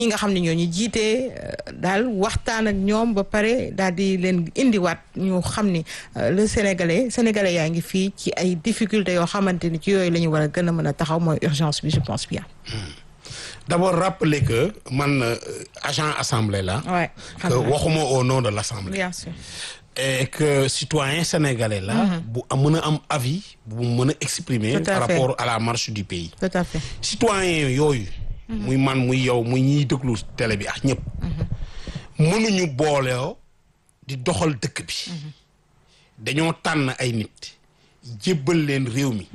ñi nga xam ne ñoo ñu jiite daal waxtaan ak ñoom ba pare daal di leen indiwaat ñu xam ni le sénégalais sénégalais yaa ngi fii ci ay difficultés yoo xamante ni ci yooyu la ñu war a gën a mën a taxaw mooy urgence bi je pense bien. d'abord rappeler que man agent assemblée la. Ouais, que waxuma au nom de l'assemblée. bien sûr. et que citoyen sénégalais la. bu mën a am avis bu mën a exprimer. Tout à par fait. rapport à la marche du pays. tout à fait. citoyen yooyu. muy man muy yow muy ñiy déglu télé bi ak ñëpp. mënuñu booleo di doxal dëkk bi. dañoo tànn ay nit jébbal leen réew mi.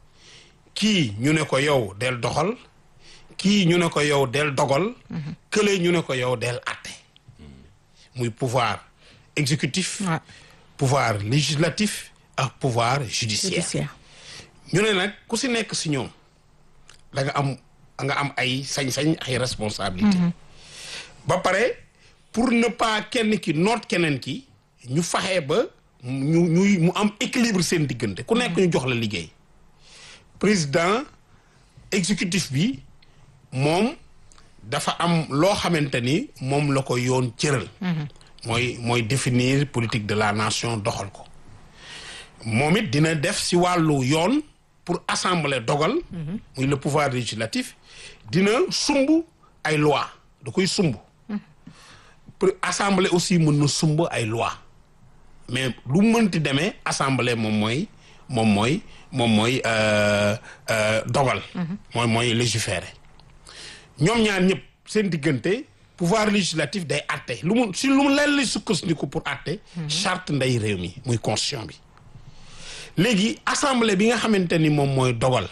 kii ñu ne ko yow del doxal kii ñu ne ko yow del dogal. kële ñu ne ko yow del àtte. muy pouvoir exécutif. Ouais. pouvoir législatif ak pouvoir judiciaire. judiciaire. ñu ne nag ku si nekk si ñoom da nga am nga am ay sañ-sañ ay responsabilité ba pare pour ne pas kenn ki noot keneen ki ñu faxee ba ñu ñuy mu am équilibre seen diggante ku nekk ñu jox la liggéey président exécutif bi moom dafa am loo xamante ni moom la ko yoon cëral mooy mooy définir politique de la nation doxal ko moom it dina def si wàllu yoon pour assembler dogal muy le pouvoir législatif dina sumb ay loi da koy sumb pour assemblée aussi mën na sumb ay loi mais lu mënti demee assemblée moom mooy moom mooy moom mooy euh, euh, dogal mooy mooy légiférer ñoom ñaar ñëpp seen diggante pouvoir législatif day àtte lu mu si lu mu leen lay sukkandiku pour àtte charte nday réew mi muy constitution bi léegi assemblée bi nga xamante ni moom mooy dogal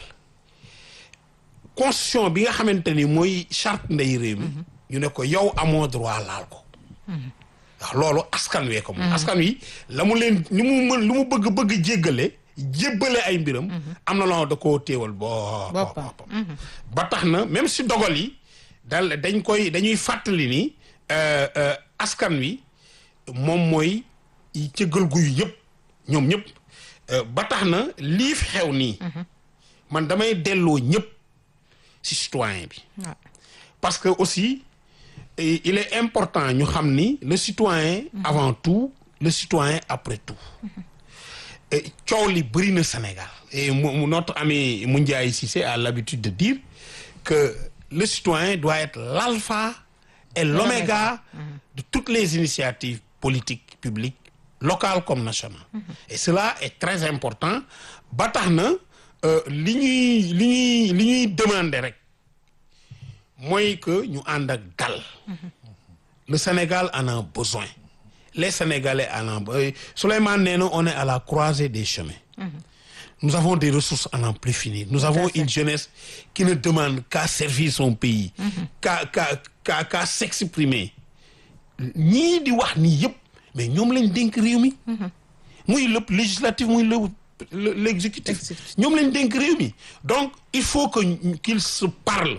constitution bi nga xamante ni mooy charte nday réew mi ñu ne ko yow amoo droit laal ko waaw loolu askan wee ko moom askan wi la mu leen ni mu mën lu mu bëgg bëgg jéggale jébbale ay mbiram am na loo da koo téewal boo Boppam. boppam ba tax na même si dogal yi dal dañ koy dañuy fàttali ni euh, euh, askan wi moom mooy cëggal guyu yëpp ñoom ñëpp euh, ba tax na lii fi xew nii man damay delloo ñëpp ci citoyen bi Ouais. parce que aussi eh, il est important ñu xam ni le citoyen avant tout le citoyen après tout Et coow li bëri na Sénégal et mu mu- notre ami Moundiaye Cissé a l'habitude de dire que le citoyen doit être l'alpha et l'oméga de toutes les initiatives politiques publiques locales comme nationales et cela est très important ba tax na euh, li ñuy li ñuy li ñuy demander rek mooy que ñu ànd ak dal le Sénégal en a besoin les Sénégalais en ont besoin Souleymane nee na on est à la croisée des chemins nous avons des ressources à n'en plus finir nous avons une jeunesse qui ne demande qu'à servir son pays qu'à qu'à qu'à qu'à s'exprimer ñii di wax nii yëpp mais ñoom lañ dénk réew mi muy le législatif muy le le- l'exécutif Exécutif. ñoom lañ dénk réew mi donc il faut que ñu- qu'ils se parlent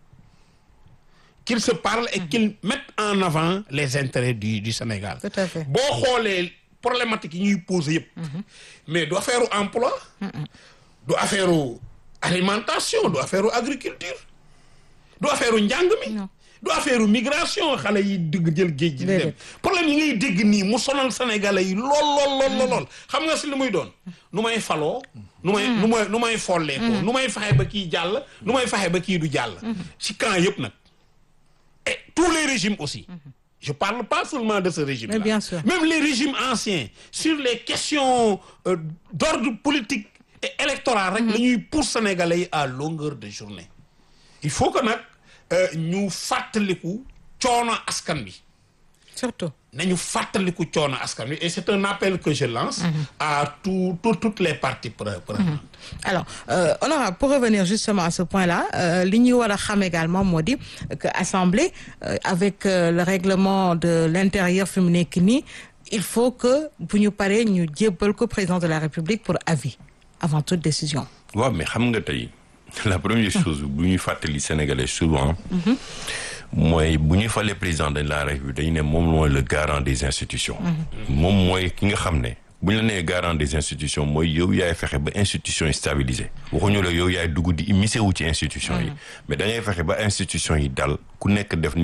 qu'ils se parlent et qu'ils mettent en avant les intérêts du du Sénégal Tout à fait. boo xoolee problématique yi ñuy poser yëpp mais du affaire emploi du affaire alimentation du affaire agriculture du affaire njàng mi Non. du affaire migration xale yi dugg jël géej gi di dem Déedéet. problème yi ngay dégg nii mu sonal sénégalais yi lool lool lool lool lool xam nga si lu muy doon nu may faloo nu may nu may nu may follee ko nu may fexe ba kii jàll nu may fexe ba kii du jàll si camp yëpp nag et tous les régimes aussi je parle pas seulement de ce régime là Mais bien sûr. même les régimes anciens sur les questions euh, d'ordre politique et électoral rek la ñuy pour sénégalais yi à longueur de journée il faut que nag euh, ñu fàttaliku coono askan bi surtout. nañu fàttaliku coono askan wi et c'est un appel que je lance à tout, tout toutes les parties pre- prenantes alors euh, honorable pour revenir justement à ce point-là euh, li ñuy war a xam également moo di que assemblée euh, avec euh, le règlement de l'intérieur fi mu nekk nii il faut que bu ñu paree ñu jébbal ko président de la république pour avis avant toute décision. waaw mais xam nga tey la première chose bu ñuy fàttali sénégalais souvent mooy bu ñuy falee président de la république dañu ne moom mooy le garant des institutions moom mooy ki nga xam ne bu ñu la nee garant des institutions mooy yow yaay fexe ba institutions yi stabilisé waxuñu la yow yaay dugg di immiscé wu ci institutions yi mais da ngay fexe ba institutions yi dal ku nekk def